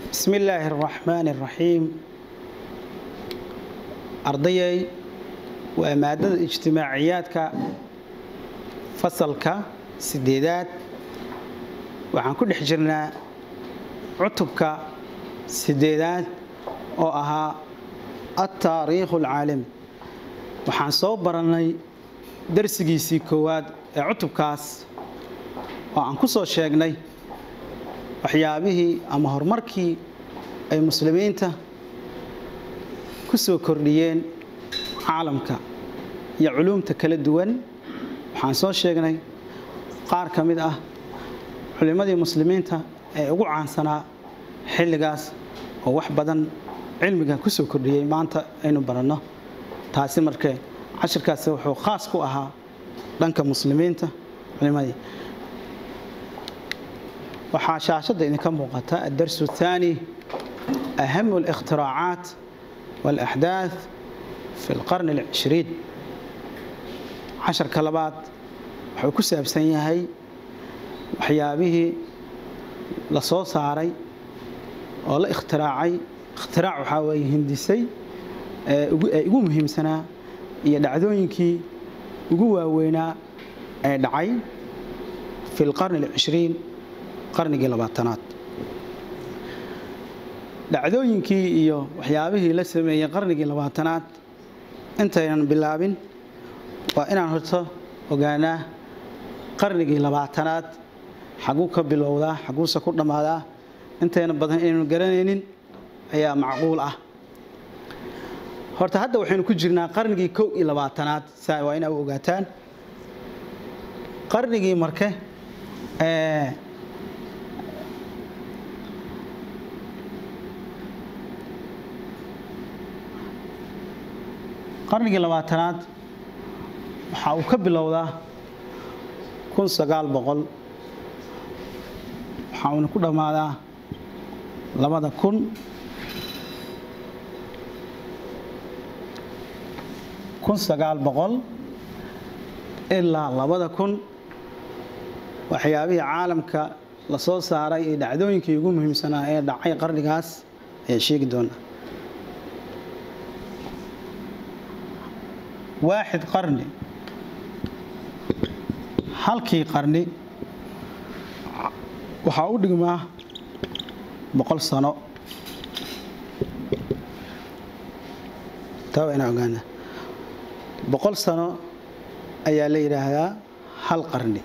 bismi illaahi araxmaani araxiim ardayay waa maadada ijtimaaciyaadka fasalka sideedaad waxaan ku dhex jirnaa cutubka sideedaad oo ahaa altaariikhu alcaalami waxaan soo barannay darsigiisii koowaad ee cutubkaas oo aan ku soo sheegnay waxyaabihii ama horumarkii ay muslimiinta ku soo kordhiyeen caalamka iyo culuumta kala duwan waxaan soo sheegnay qaar ka mid ah culimmadii muslimiinta ee ugu caansanaa xilligaas oo wax badan cilmiga ku soo kordhiyey maanta aynu baranno taasi markee cashirkaasi wuxuu khaas ku ahaa dhanka muslimiinta culimmadii waxaa shaashadda idinka muuqata addarsu الثaani ahamu الاkhtiraacaat wاlأxdaaث fi اlqarni الcishriin casharka labaad wuxuu ku saabsan yahay waxyaabihii la soo saaray oo la ikhtiraacay ikhtirac waxaa weeye hindisay ee ugu muhiimsanaa iyo dhacdooyinkii ugu waaweynaa ee dhacay fi اlqarni الcishriin qarnigii labaatanaad dhacdooyinkii iyo waxyaabihii la sameeyey qarnigii labaatanaad intaynan bilaabin waa inaan horto ogaanaa qarnigii labaatanaad xaguu ka bilowdaa xaguuse ku dhammaadaa intayna badan inaynu garanaynin ayaa macquul ah horta hadda waxaynu ku jirnaa qarnigii kow iyo labaatanaad saa waa inaa u ogaataan qarnigii marke qarnigii labaatanaad waxa uu ka bilowdaa kun sagaal boqol waxa uuna ku dhammaadaa labada kun kun sagaal boqol ilaa labada kun waxyaabihii caalamka la soo saaray ee dhacdooyinkii ugu muhiimsanaa ee dhacay qarnigaas ayaa sheegi doonaa waaxid qarni halkii qarni waxaa u dhigmaa boqol sano taa waa inaa ogaana boqol sano ayaa la yidhaahdaa hal qarni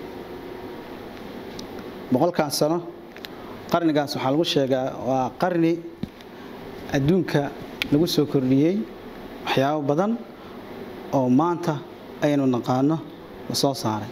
boqolkan sano qarnigaas waxaa lagu sheegaa waa qarni adduunka lagu soo kordhiyey waxyaabo badan oo maanta aynu naqaano la soo saaray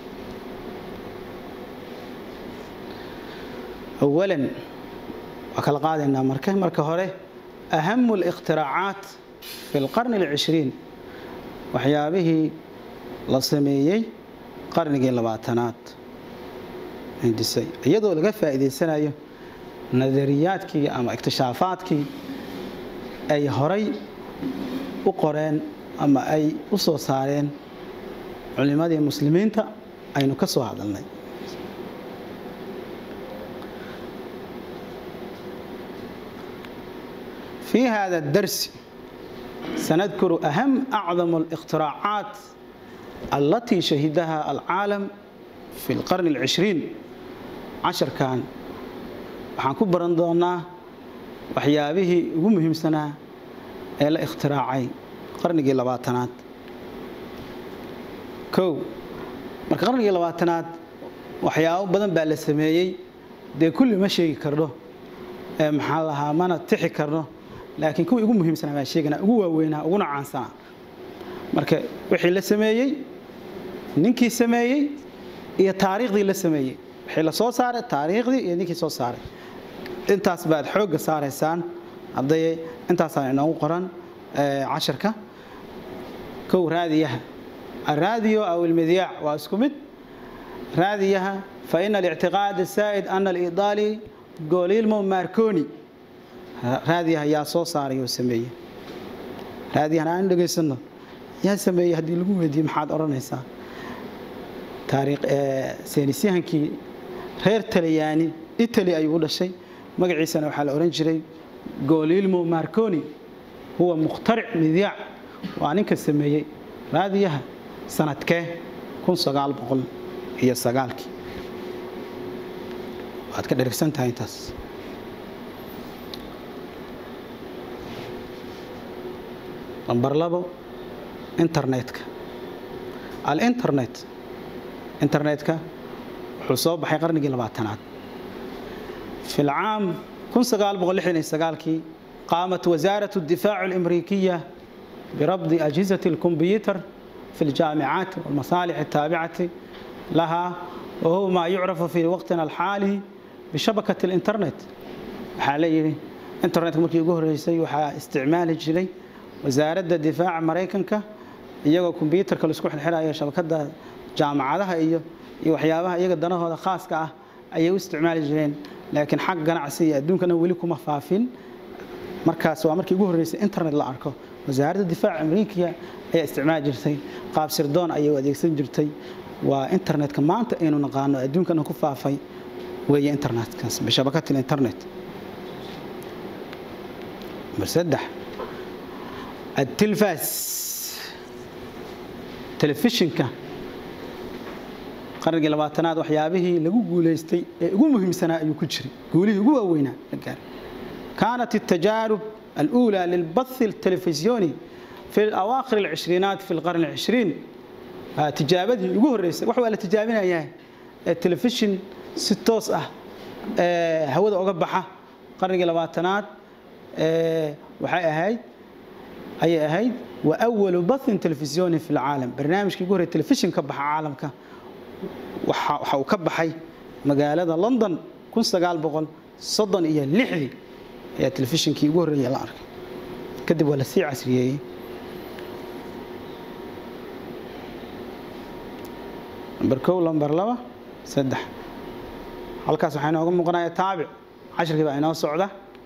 awalan waa kala qaadaynaa marka marka hore ahamu اlاkhtiraacaat fi اlqarni اlcishriin waxyaabihii la sameeyey qarnigii labaatanaad hindisay iyadoo laga faa'iidaysanayo nadariyaadkii ama ikhtishaafaadkii ay horay u qoreen ama ay u soo saareen culimmadii muslimiinta aynu ka soo hadalnay fii hada اdarsi sanadkuru aham acdam اlاkhtiraacaat allatii shahidaha alcaalam fi اlqarni اlcishriin casharkan waxaan ku baran doonaa waxyaabihii ugu muhiimsanaa ee la ikhtiraacay qarnigii labaatanaad kow marka qarnigii labaatanaad waxyaabo badan baa la sameeyey dee kulli ma sheegi karno ee maxaa lahaa mana tixi karno laakiin kuwii ugu muhiimsanaa baa sheegana ugu waaweynaa uguna caansanaa marka wixii la sameeyey ninkii sameeyey iyo taariikhdii la sameeyey wixii la soo saaray taariikhdii iyo ninkii soo saaray intaas baad xoogga saaraysaan ardayay intaasaan inoogu qoran casharka kow raadiyaha alraadiyo aw ilmidyaac waa isku mid raadiyaha faina alictiqaad asaa'id ana alidaali golilmo marconi raadiyaha yaa soo saaray oo sameeye raadiyahan aan dhegaysano yaa sameeyey haddii lagu weydiiye maxaad odhanaysaa taariikh saynisyahankii reer talyaani italy ayuu u dhashay magaciisana waxaa la odhan jiray golilmo marconi huwa mukhtaric midyaac waa ninka sameeyey raadiyaha sanadkee kun sagaal boqol iyo sagaalkii waad ka dherigsan tahay intaas nambar labo internetka alinternet internetka wuxuu soo baxay qarnigii labaatanaad في العام 1969 قامت وزارة الدفاع الأمريكية بربط أجهزة الكمبيوتر في الجامعات والمصالح التابعة لها وهو ما يعرف في وقتنا الحالي بشبكة الإنترنت حاليا إنترنت مركي يقول رئيسي وحا استعمال جلي وزارة الدفاع مريكنك iyagoo kombyuutarka la isku xirxiraya shabakada jaamacadaha iyo iyo waxyaabaha iyaga danahooda khaaska ah ayay u isticmaali jireen laakiin xag ganacsi iyo adduunkana weli kuma faafin markaas waa markii ugu horreysay internet la arko wasaaradda difaaca amriikiya ayaa isticmaali jirtay qaab sirdoon ayay u adeegsan jirtay waa internetka maanta aynu naqaano adduunkana ku faafay weeye internetkaas bishabakatil internet number saddex التلفاز telefishinka qarnigii labaatanaad waxyaabihii lagu guulaystay ee ugu muhiimsanaa ayuu ku jiray guulihii ugu waaweynaa la gaaray kaanat التجارب الأولى للبث التلفزيوني في الأواخر العشرينات في القرن العشرين tijaabadii ugu horreysay wax waa la tijaabinayaa telefishin si toos ah hawada uga baxa qarnigii labaatanaad waxay ahayd ayay ahayd وأول بث تلفزيوني في العالم برنامج كيقول التلفزيون كبح عالمك وحاو كبحي مقالة لندن كن سقال بقول صدن إيا اللحذي يا تلفزيون كيقول يا الأرك كدب ولا سي عسرية بركو لمبر لوا سدح halkaas waxaa inooga muuqanaya taabic casharkii baa inoo socda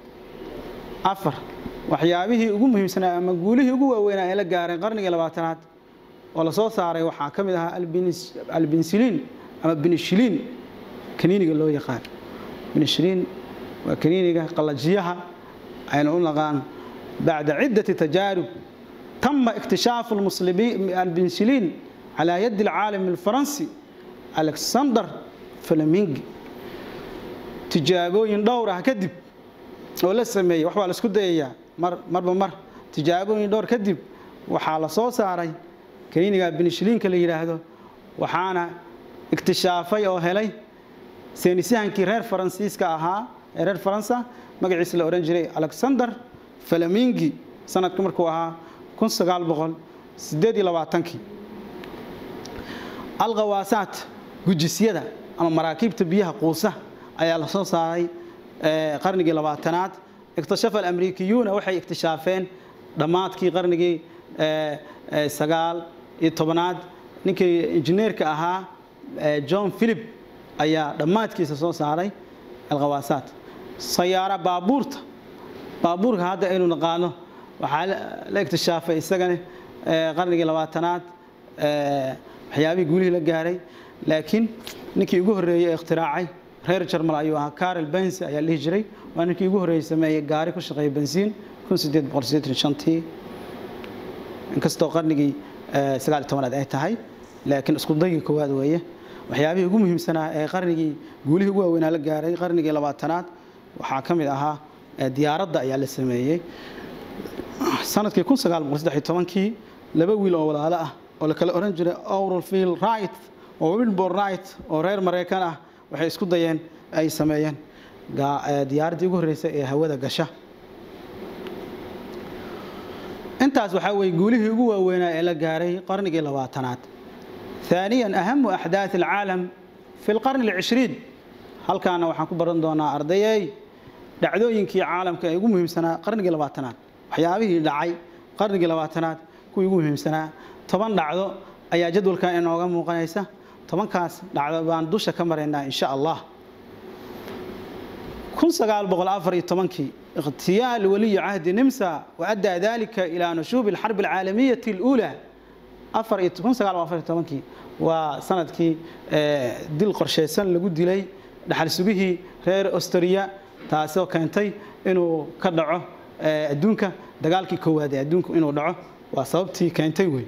afar waxyaabihii ugu muhiimsanaa ama guulihii ugu waaweynaa ee la gaaray qarnigii labaatanaad oo la soo saaray waxaa ka mid ahaa albinsiliin ama binishiliin kaniiniga loo yaqaan binishiliin waa kaniiniga qallajiyaha aynu u naqaan bacda ciddati tajaarib tama ikhtishaafu albinsiliin calaa yadi alcaalam alfaransi alexander flamingi tijaabooyin dhowr ah kadib oo la sameeyey wax baa la isku dayayaa marba mar tijaabooyin dhowr kadib waxaa la soo saaray kaniiniga binishiliinka la yidhaahdo waxaana iktishaafay oo helay seenisyahankii reer faransiiska ahaa ee reer faransa magaciisa la odhan jiray alexander falamingi sanadka markuu ahaa kun sagaal boqol sideed iyo labaatankii alkhawaasaat gujisyada ama maraakiibta biyaha quusa ayaa la soo saaray qarnigii labaatanaad iktashafa alamriikiyuuna waxay iktishaafeen dhammaadkii qarnigii sagaal iyo tobanaad ninkii injineerka ahaa john philip ayaa dhammaadkiisa soo saaray alkhawaasaat sayaara baabuurta baabuurka hadda aynu naqaano waxaa la iktishaafay isagana qarnigii labaatanaad waxyaabihii guulihii la gaaray laakiin ninkii ugu horreeyey ee ikhtiraacay reer jarmal ayuu ahaa carol bensi ayaa la dhihi jiray waa ninkii ugu horreeyey sameeyey gaari ku shaqeeya bensiin tii inkastoo qarnigii sagaal iyo tobanaad ay tahay laakiin isku dayga koowaad weeye waxyaabihii ugu muhiimsanaa ee qarnigii guulihii ugu waaweynaa la gaaray qarnigii labaatanaad waxaa ka mid ahaa diyaaradda ayaa la sameeyey sanadkii kii laba wiil oo walaalo ah oo la kala oran jiray auralfield right oo wilbor right oo reer maraykan ah waxay isku dayeen ay sameeyeen diyaaraddii ugu horreysay ee hawada gasha intaas waxaa weeye guulihii ugu waaweynaa ee la gaaray qarnigii labaatanaad ثانيا أهم أحداث العالم في القرن العشرين هل كان waxaan ku baran doonaa ardayay dhacdooyinkii caalamka ee ugu muhiimsanaa qarnigii labaatanaad waxyaabihii dhacay qarnigii labaatanaad kuwii ugu muhiimsanaa toban dhacdo ayaa jadwalkan inooga muuqanaysa tobankaas dhacdo baan dusha ka maraynaa insha allah kii اغتيال ولي عهد نمسا وأدى ذلك إلى نشوب الحرب العالمية الأولى kii waa sanadkii dil qorshaysan lagu dilay dhaxal sugihii reer austria taasoo keentay inuu ka dhaco adduunka dagaalkii koowaad ee adduunku inuu dhaco waa sababtii keentay wey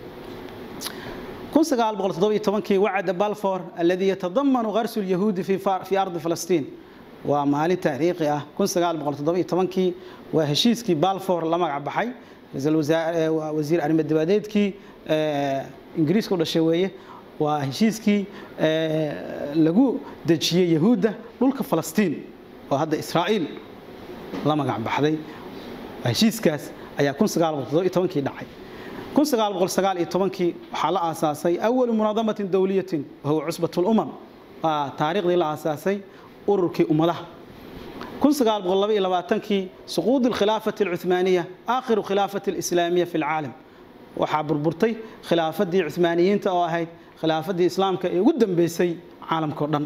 kii wacada balfour alladii yatadamanu qarsu lyahuudi fii ardi falastiin waa maalin taariikhi ah kii waa heshiiskii balfour la magac baxay wasiir arrimo dibadeedkii ingiriiska u dhashay weeye waa heshiiskii lagu dejiyey yahuudda dhulka falastiin oo hadda israa'iil la magac baxday heshiiskaas ayaa kii dhacay kii waxaa la aasaasay awalu munaadamatin dowliyatin wahuwa cusbat lumam waa taariikhdii la aasaasay ururkii ummadaha kii suquud alkhilaafati alcuthmaaniya aakhiru khilaafati alislaamiya fi alcaalam waxaa burburtay khilaafadii cuthmaaniyiinta oo ahayd khilaafadii islaamka ee ugu dambeysay caalamkao dhan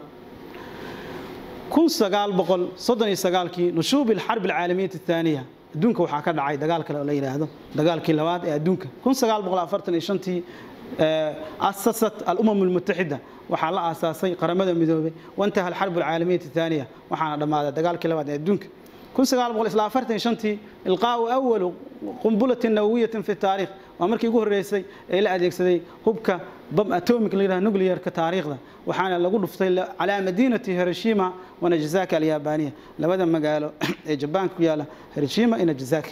kii nushuubi alxarbi alcaalamiyati athaaniya adduunka waxaa ka dhacay dagaal kale oo la yidhaahdo dagaalkii labaad ee adduunka tii asasat alumam almutaxida waxaa la aasaasay qaramada midoobay waintaha alxarb alcaalamiyati athaaniya waxaana dhammaaday dagaalkii labaad ee adduunka tii ilqaau awalu qumbulatin nawawiyatin fi taariikh waa markii ugu horreysay ee la adeegsaday hubka bam atomic la yidhaha nuclearka taariikhda waxaana lagu dhuftay calaa madiinati hiroshima wa najazaki alyaabaniya labada magaalo ee jabaanka ku yaala hiroshima iyo najazaki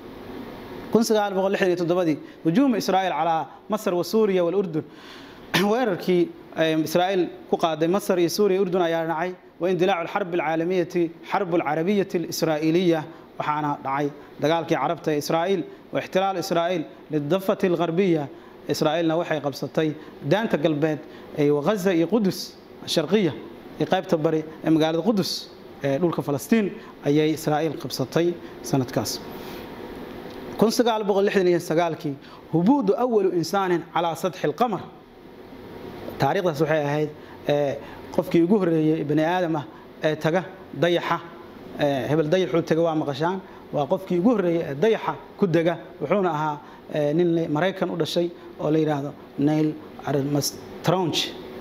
dii hujuuma israa'iil calaa masar wa suuriya walurdun weerarkii israa'iil ku qaaday masar iyo suuriya urdun ayaa dhacay waindilaacu alxarb alcaalamiyati xarbu alcarabiyati alisraa'iliya waxaana dhacay dagaalkii carabta ee israa'iil wa ixtilaal israa'iil lidafati algarbiya israa'iilna waxay qabsatay daanta galbeed waghaza iyo qudus sharqiya iyo qaybta bari ee magaalada qudus ee dhulka falastiin ayay israa'iil qabsatay sanadkaas kii hubuudu awalu insaanin calaa sadxi alqamar taariikhdaas waxay ahayd qofkii ugu horreeyey bani aadam ah ee taga dayaxa hebel dayaxuu taga waa maqashaan waa qofkii ugu horreeyey ee dayaxa ku dega wuxuuna ahaa nin maraykan u dhashay oo la yidhaahdo nail armstronge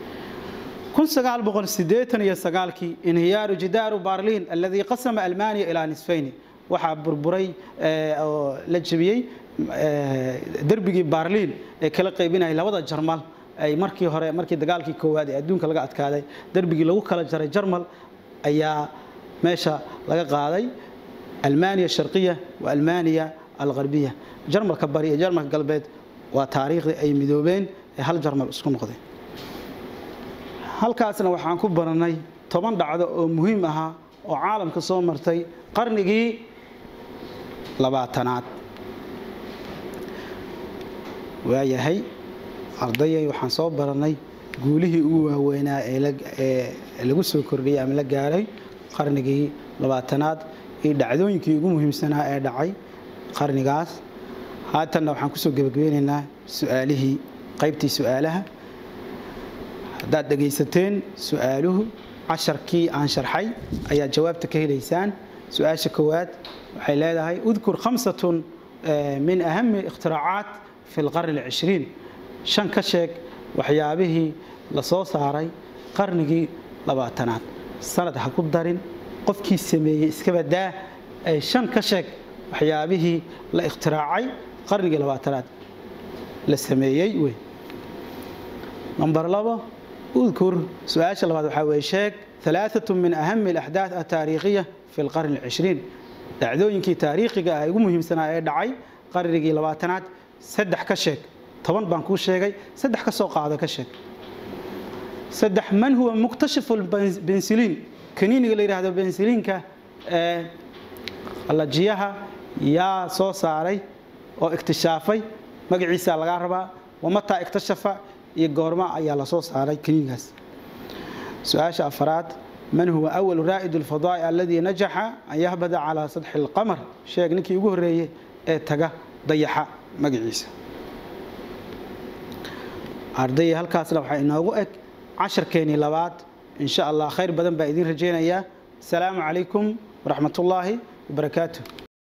kii inhiyaaru jidaaru barliin alladii qasama almaniya ilaa nisfayni waxaa burburay oo la jebiyey derbigii barliin ee kala qaybinayay labada jarmal ay markii hore markii dagaalkii koowaad ee adduunka laga adkaaday derbigii lagu kala jaray jarmal ayaa meesha laga qaaday almaniya sharqiya wa almaniya algarbiya jarmalka bari iyo jarmalka galbeed waa taariikhdii ay midoobeen ee hal jarmal isku noqdeen halkaasna waxaan ku baranay toban dhacdo oo muhiim ahaa oo caalamka soo martay qarnigii labaatanaad waayahay ardayay waxaan soo baranay guulihii ugu waaweynaa ee lagu soo kordhiyey ama la gaaray qarnigii labaatanaad iyo dhacdooyinkii ugu muhiimsanaa ee dhacay qarnigaas haatanna waxaan kusoo gebagabeynaynaa su-aalihii qaybtii su-aalaha haddaad dhegaysateen su-aaluhu casharkii aan sharxay ayaad jawaabta ka helaysaan su-aasha koowaad waxay leedahay udkur khamsatun min ahami ikhtiracaat fi lqarni alcishriin shan ka sheeg waxyaabihii la soo saaray qarnigii labaatanaad sanad ha ku darin qofkii sameeyey iskabadaa ay shan ka sheeg waxyaabihii la ikhtiraacay qarnigii labaatanaad la sameeyey wey number labo udkur su-aasha labaad waxaa weye sheeg ثلاثة من أهم الأحداث التاريخية في القرن العشرين dhacdooyinkii taariikhiga ah ugu muhiimsanaa ee dhacay qarnigii labaatanaad saddex ka sheeg toban baan kuu sheegay saddex ka soo qaado ka sheeg saddex man huwa muktashifu bensiliin kaniiniga la yidhaahdo bensiliinka ee qallajiyaha yaa soo saaray oo iktishaafay magaciisa lagaa rabaa wamataa iktashafa iyo goorma ayaa la soo saaray kaniinigaas su-aasha afaraad man huwa أول raaئd الفضاء اladي najaxa an yahbada calى saطxi الqamr sheeg ninkii ugu horeeyey ee taga dayaxa magaciisa ardayay halkaasna waxaa inoogu eg casharkeenii labaad in sha allah khayr badan baa idiin rajaynayaa asalaamu calaykum waraxmat ullaahi wabarakaatu